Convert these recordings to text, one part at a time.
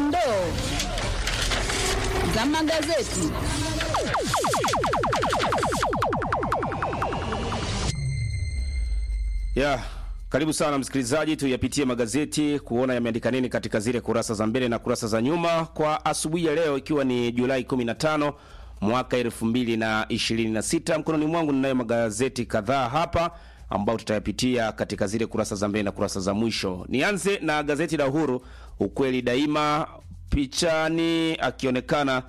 dondoo za magazeti. Yeah. Karibu sana msikilizaji, tuyapitie magazeti kuona yameandika nini katika zile kurasa za mbele na kurasa za nyuma kwa asubuhi ya leo, ikiwa ni Julai 15 mwaka 2026. Mkononi mwangu ninayo magazeti kadhaa hapa ambao tutayapitia katika zile kurasa za mbele na kurasa za mwisho. Nianze na gazeti la Uhuru, ukweli daima, pichani akionekana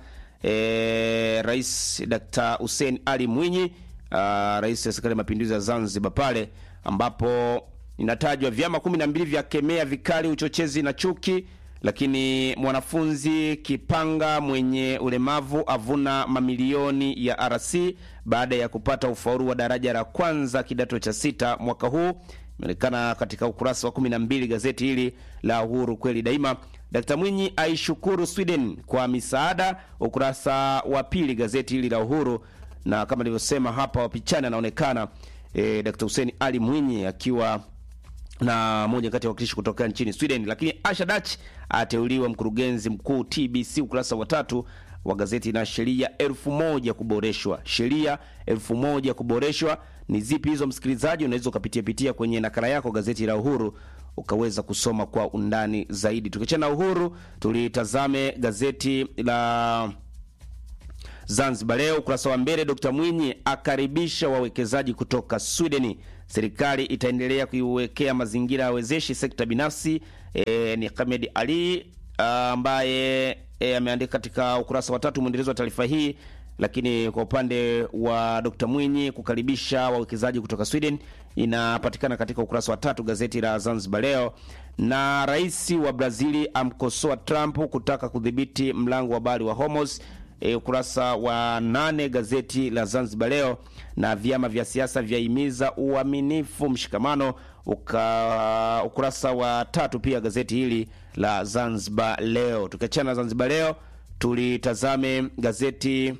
e, Rais Dr. Hussein Ali Mwinyi, uh, rais wa serikali ya mapinduzi ya Zanzibar pale ambapo inatajwa vyama kumi na mbili vya kemea vikali uchochezi na chuki, lakini mwanafunzi Kipanga mwenye ulemavu avuna mamilioni ya RC baada ya kupata ufaulu wa daraja la kwanza kidato cha sita mwaka huu. Imeonekana katika ukurasa wa kumi na mbili gazeti hili la Uhuru kweli daima. Dkt Mwinyi aishukuru Sweden kwa misaada, ukurasa wa pili gazeti hili la Uhuru, na kama nilivyosema hapa wapichani anaonekana e, Dkt Hussein Ali Mwinyi akiwa na moja kati ya wakilishi kutoka nchini Sweden. Lakini Asha Dach ateuliwa mkurugenzi mkuu TBC, ukurasa wa tatu wa gazeti na sheria elfu moja kuboreshwa. Sheria elfu moja kuboreshwa ni zipi hizo, msikilizaji? Unaweza ukapitia pitia kwenye nakala yako gazeti la Uhuru ukaweza kusoma kwa undani zaidi. Tukiachana na Uhuru, tulitazame gazeti la Zanzibar Leo ukurasa wa mbele, Dr Mwinyi akaribisha wawekezaji kutoka Sweden. Serikali itaendelea kuiwekea mazingira ya wezeshi sekta binafsi. E, ni Hamed Ali ambaye e, ameandika katika ukurasa wa tatu mwendelezo wa taarifa hii. Lakini kwa upande wa Dr Mwinyi kukaribisha wawekezaji kutoka Sweden inapatikana katika ukurasa wa tatu gazeti la Zanzibar Leo. Na rais wa Brazili amkosoa Trump kutaka kudhibiti mlango wa bahari wa Hormuz. E, ukurasa wa nane gazeti la Zanzibar Leo. Na vyama vya siasa vyahimiza uaminifu, mshikamano uka, ukurasa wa tatu pia gazeti hili la Zanzibar Leo. Tukiachana na Zanzibar Leo, tulitazame gazeti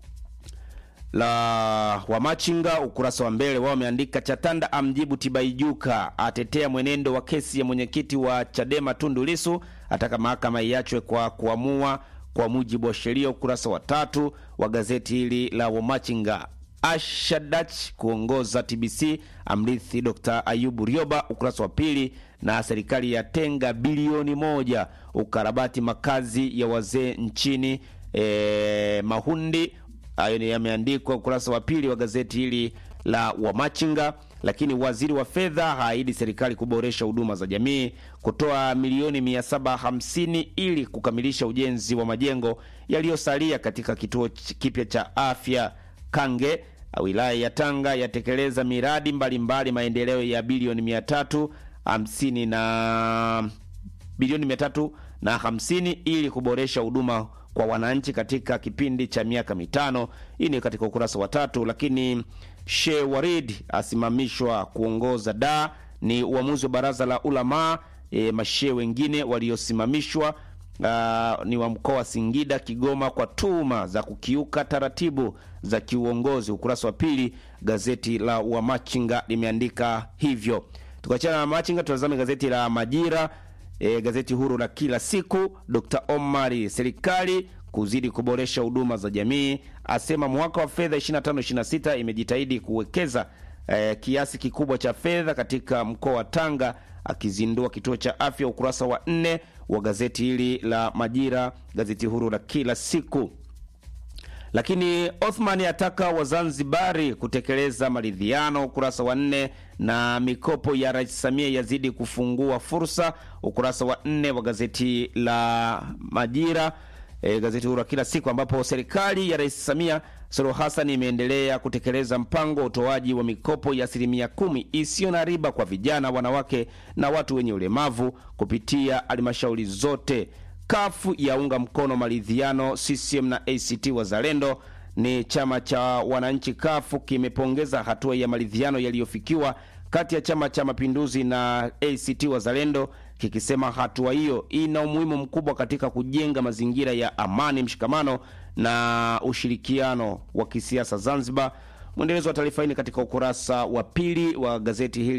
la Wamachinga ukurasa wa mbele wao wameandika Chatanda amjibu Tibaijuka, atetea mwenendo wa kesi ya mwenyekiti wa Chadema Tundu Lisu, ataka mahakama iachwe kwa kuamua kwa mujibu wa sheria. Ukurasa wa tatu wa gazeti hili la Wamachinga. Ashadach kuongoza TBC amrithi Dr. Ayubu Rioba, ukurasa wa pili. Na serikali yatenga bilioni moja ukarabati makazi ya wazee nchini e, Mahundi. Hayo ni yameandikwa ukurasa wa pili wa gazeti hili la Wamachinga. Lakini waziri wa fedha haahidi serikali kuboresha huduma za jamii, kutoa milioni 750 ili kukamilisha ujenzi wa majengo yaliyosalia katika kituo kipya cha afya Kange. Wilaya ya Tanga yatekeleza miradi mbalimbali mbali maendeleo ya bilioni 350 na bilioni 350 ili kuboresha huduma kwa wananchi katika kipindi cha miaka mitano. Hii ni katika ukurasa wa tatu. Lakini Sheikh Warid asimamishwa kuongoza da ni uamuzi wa baraza la ulama. E, mashehe wengine waliosimamishwa Uh, ni wa mkoa wa Singida, Kigoma kwa tuhuma za kukiuka taratibu za kiuongozi. Ukurasa wa pili gazeti la Wamachinga limeandika hivyo. Tukiachana na Machinga, tutazame gazeti la Majira, e, gazeti huru la kila siku. Dr. Omari, serikali kuzidi kuboresha huduma za jamii, asema mwaka wa fedha 25-26 imejitahidi kuwekeza e, kiasi kikubwa cha fedha katika mkoa wa Tanga, akizindua kituo cha afya. Ukurasa wa nne wa gazeti hili la Majira, gazeti huru la kila siku. Lakini Othman ataka Wazanzibari kutekeleza maridhiano, ukurasa wa nne. Na mikopo ya Rais Samia yazidi kufungua fursa, ukurasa wa nne wa gazeti la Majira, e, gazeti huru la kila siku, ambapo serikali ya Rais Samia Suluhu Hassan imeendelea kutekeleza mpango wa utoaji wa mikopo ya asilimia kumi isiyo na riba kwa vijana, wanawake na watu wenye ulemavu kupitia halmashauri zote. Kafu yaunga mkono maridhiano. CCM na ACT Wazalendo ni chama cha wananchi. Kafu kimepongeza hatua ya maridhiano yaliyofikiwa kati ya Chama cha Mapinduzi na ACT Wazalendo, kikisema hatua hiyo ina umuhimu mkubwa katika kujenga mazingira ya amani, mshikamano na ushirikiano wa kisiasa Zanzibar. Mwendelezo wa taarifa hii ni katika ukurasa wa pili wa gazeti hili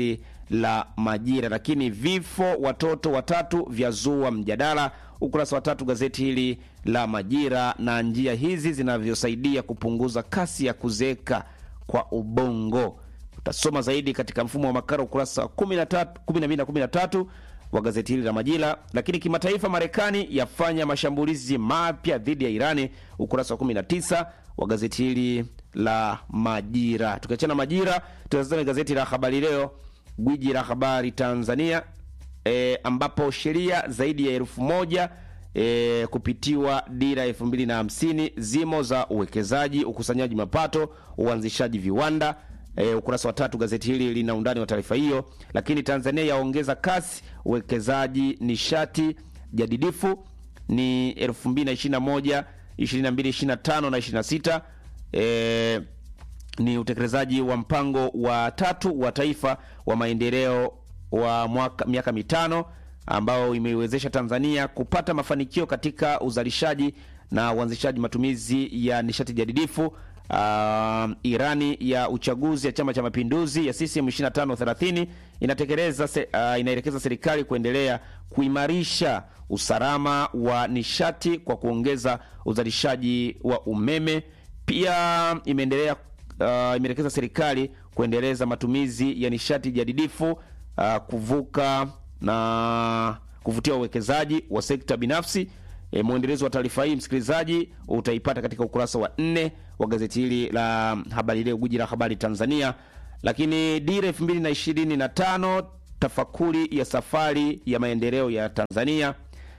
la Majira. Lakini vifo watoto watatu vyazua mjadala, ukurasa wa tatu gazeti hili la Majira, na njia hizi zinavyosaidia kupunguza kasi ya kuzeeka kwa ubongo. Utasoma zaidi katika mfumo wa makala ukurasa wa 13, 12 na 13 wa gazeti hili la Majira. Lakini kimataifa, Marekani yafanya mashambulizi mapya dhidi ya Irani, ukurasa wa 19 wa gazeti hili la Majira. Tukiachana Majira, tutazame gazeti la Habari Leo, gwiji la habari Tanzania, e, ambapo sheria zaidi ya elfu moja e, kupitiwa dira elfu mbili na hamsini zimo za uwekezaji, ukusanyaji mapato, uanzishaji viwanda E, ukurasa wa tatu gazeti hili lina undani wa taarifa hiyo. Lakini Tanzania yaongeza kasi uwekezaji nishati jadidifu ni 2021 22 25 na 26. E, ni utekelezaji wa mpango wa tatu wa taifa wa maendeleo wa mwaka miaka mitano ambao imeiwezesha Tanzania kupata mafanikio katika uzalishaji na uanzishaji matumizi ya nishati jadidifu. Uh, Irani ya uchaguzi ya Chama cha Mapinduzi ya CCM 2530 inatekeleza se, uh, inaelekeza serikali kuendelea kuimarisha usalama wa nishati kwa kuongeza uzalishaji wa umeme. Pia imeendelea uh, imeelekeza serikali kuendeleza matumizi ya nishati jadidifu uh, kuvuka na kuvutia uwekezaji wa sekta binafsi. E, mwendelezo wa taarifa hii msikilizaji utaipata katika ukurasa wa nne wa gazeti hili la Habari Leo, gwiji la habari Tanzania. Lakini dira 2025 tafakuri ya safari ya maendeleo ya Tanzania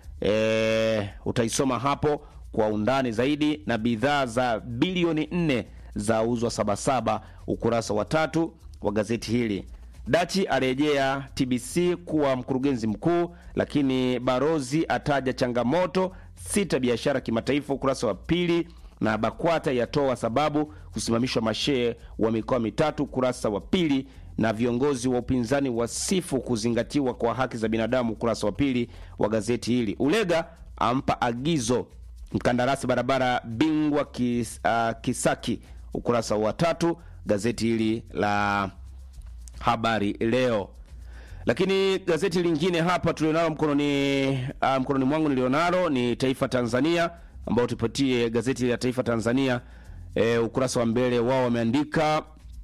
e, utaisoma hapo kwa undani zaidi, na bidhaa za bilioni nne za uzwa Sabasaba, ukurasa wa tatu wa gazeti hili. Dachi arejea TBC kuwa mkurugenzi mkuu, lakini Barozi ataja changamoto sita biashara kimataifa, ukurasa wa pili, na BAKWATA yatoa sababu kusimamishwa mashehe wa mikoa mitatu, ukurasa wa pili, na viongozi wa upinzani wasifu kuzingatiwa kwa haki za binadamu, ukurasa wa pili wa gazeti hili. Ulega ampa agizo mkandarasi barabara bingwa kis, uh, Kisaki, ukurasa wa tatu gazeti hili la Habari Leo. Lakini gazeti lingine hapa tulionalo mkononi, uh, mkononi mwangu nilionalo ni Taifa Tanzania, ambao tupatie gazeti la Taifa Tanzania e, ukurasa wa mbele wao wameandika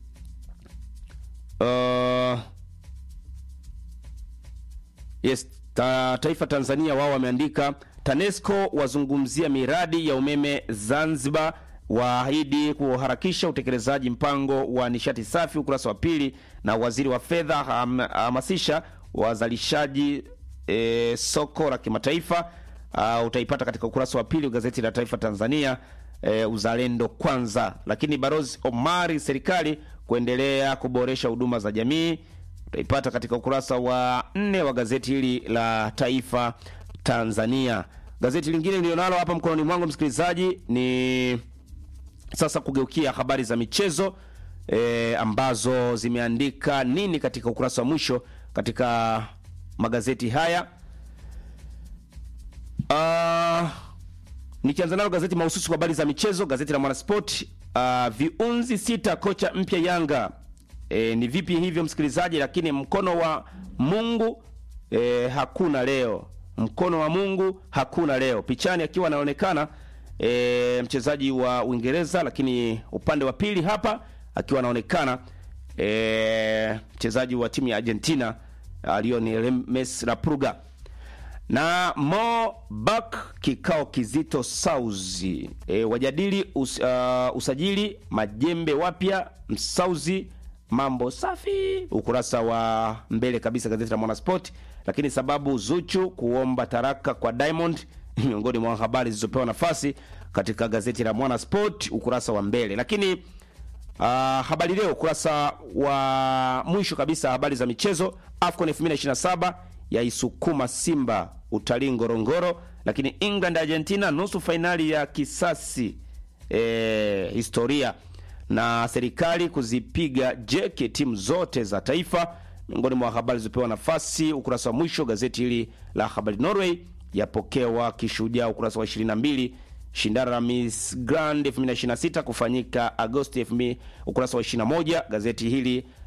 uh, yes, ta, Taifa Tanzania wao wameandika TANESCO wazungumzia miradi ya umeme Zanzibar waahidi kuharakisha utekelezaji mpango wa nishati safi, ukurasa wa pili. Na waziri wa fedha hamasisha wazalishaji e, soko la kimataifa. Uh, utaipata katika ukurasa wa pili gazeti la Taifa Tanzania e, uzalendo kwanza. Lakini Barozi Omari, serikali kuendelea kuboresha huduma za jamii, utaipata katika ukurasa wa nne wa gazeti hili la Taifa Tanzania. Gazeti lingine nilionalo hapa mkononi mwangu msikilizaji ni sasa kugeukia habari za michezo e, ambazo zimeandika nini katika ukurasa wa mwisho katika magazeti haya. Uh, nikianza nalo gazeti mahususi kwa habari za michezo, gazeti la Mwanasport. Uh, viunzi sita kocha mpya Yanga. E, ni vipi hivyo msikilizaji? Lakini mkono wa Mungu e, hakuna leo, mkono wa Mungu hakuna leo. Pichani akiwa anaonekana E, mchezaji wa Uingereza, lakini upande wa pili hapa akiwa anaonekana e, mchezaji wa timu ya Argentina Lionel Messi la Pruga na Mo Bak. Kikao kizito Sauzi e, wajadili us, uh, usajili majembe wapya Msauzi, mambo safi, ukurasa wa mbele kabisa gazeti la Mwanasport. Lakini sababu Zuchu kuomba taraka kwa Diamond miongoni mwa habari zilizopewa nafasi katika gazeti la Mwana Sport ukurasa wa mbele. Lakini uh, habari leo ukurasa wa mwisho kabisa, habari za michezo. AFCON 2027 yaisukuma Simba utalii Ngorongoro. Lakini England Argentina nusu fainali ya kisasi e, historia na serikali kuzipiga jeki timu zote za taifa, miongoni mwa habari zilizopewa nafasi ukurasa wa mwisho gazeti hili la habari. Norway yapokewa kishujaa ukurasa wa 22. Shindano la Miss Grand 2026 kufanyika Agosti 2000 ukurasa wa 21. Gazeti hili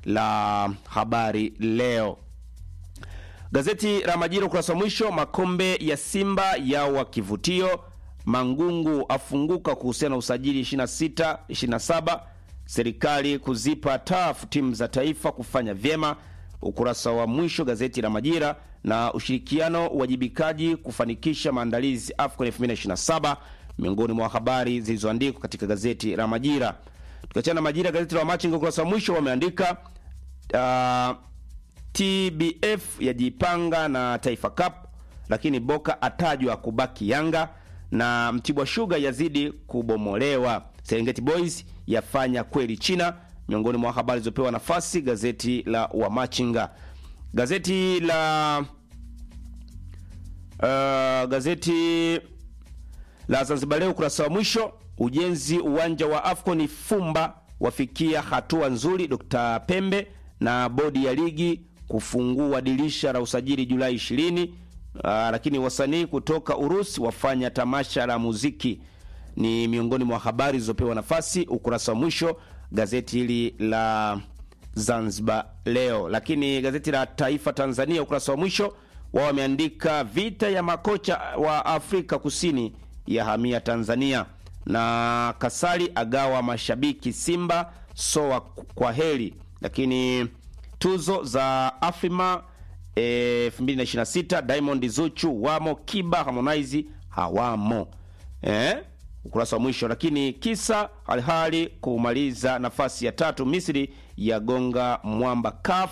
la Habari Leo. Gazeti la Majira ukurasa wa mwisho, makombe ya Simba yawa kivutio, Mangungu afunguka kuhusiana na usajili 26 27, serikali kuzipa tafu timu za taifa kufanya vyema, ukurasa wa mwisho gazeti la Majira, na ushirikiano uwajibikaji kufanikisha maandalizi AFCON 2027 miongoni mwa habari zilizoandikwa katika gazeti la Majira. Tukiachana na Majira, gazeti la Wamachinga ukurasa wa mwisho wameandika uh, TBF yajipanga na Taifa Cup, lakini Boka atajwa kubaki Yanga na Mtibwa Sugar yazidi kubomolewa. Serengeti Boys yafanya kweli China, miongoni mwa habari zilizopewa nafasi gazeti la Wamachinga. Gazeti la uh, gazeti la Zanzibar Leo ukurasa wa mwisho, ujenzi uwanja wa AFCON Fumba wafikia hatua nzuri, Dr. Pembe na bodi ya ligi kufungua dirisha la usajili Julai 20. Aa, lakini wasanii kutoka Urusi wafanya tamasha la muziki ni miongoni mwa habari zilizopewa nafasi ukurasa wa mwisho gazeti hili la Zanzibar Leo. Lakini gazeti la Taifa Tanzania ukurasa wa mwisho wao wameandika vita ya makocha wa Afrika Kusini ya hamia Tanzania, na Kasali agawa mashabiki Simba soa kwa heri. Lakini tuzo za Afrima 2026 Diamond Zuchu wamo, Kiba Harmonize hawamo eh? ukurasa wa mwisho. Lakini kisa Alhali kumaliza nafasi ya tatu, Misri ya gonga mwamba CAF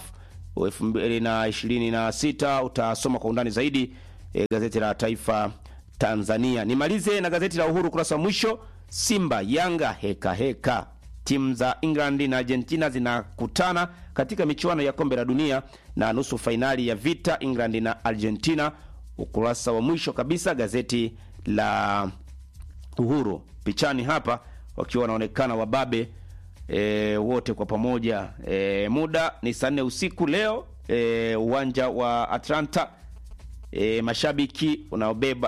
2026 utasoma kwa undani zaidi eh, gazeti la Taifa Tanzania. Nimalize na gazeti la Uhuru ukurasa wa mwisho, Simba Yanga heka heka timu za England na Argentina zinakutana katika michuano ya kombe la dunia na nusu fainali ya vita England na Argentina. Ukurasa wa mwisho kabisa gazeti la Uhuru, pichani hapa wakiwa wanaonekana wababe e, wote kwa pamoja e, muda ni saa nne usiku leo e, uwanja wa Atlanta e, mashabiki unaobeba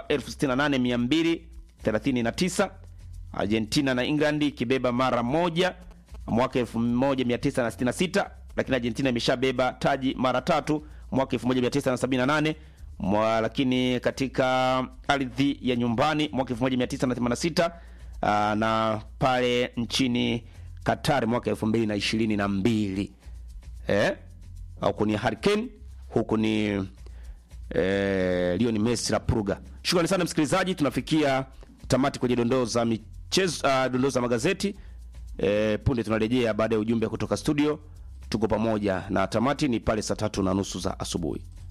68239 Argentina na England ikibeba mara moja mwaka 1966, lakini Argentina imeshabeba taji mara tatu mwaka 1978 mwa, lakini katika ardhi ya nyumbani mwaka 1986 aa, na pale nchini Qatar mwaka 2022. Eh? Huku ni Hurricane, huku ni eh, Lionel Messi la Purga. Shukrani sana msikilizaji, tunafikia tamati kwenye dondoo za michezo, uh, dondoo za magazeti. E, punde tunarejea baada ya ujumbe kutoka studio. Tuko pamoja na tamati ni pale saa tatu na nusu za asubuhi.